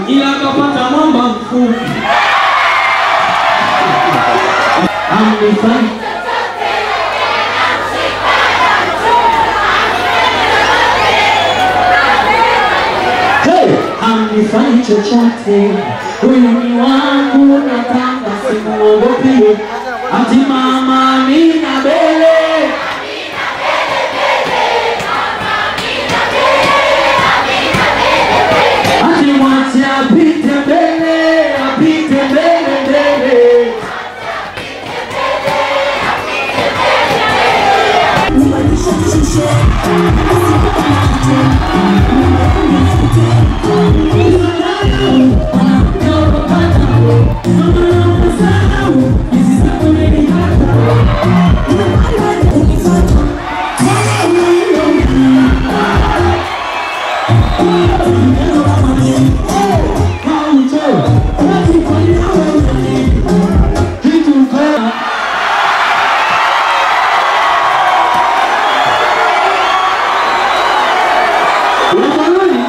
ila akapata mwamba mfupi. Amnifai Hey, hamnifanyi chochote, huyu ni wangu, nataka simuogope. Ati mama Amina Bele, ati mwache apite mbele, apite mbele mbele. Kitu mbaya. Unafanyaje?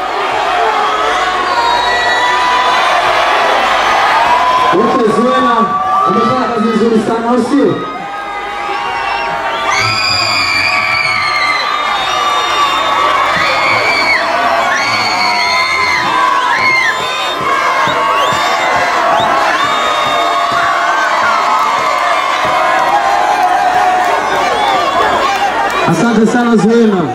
Okay, Zuena, umefanya kazi nzuri sana, au sio? Asante sana Zuena.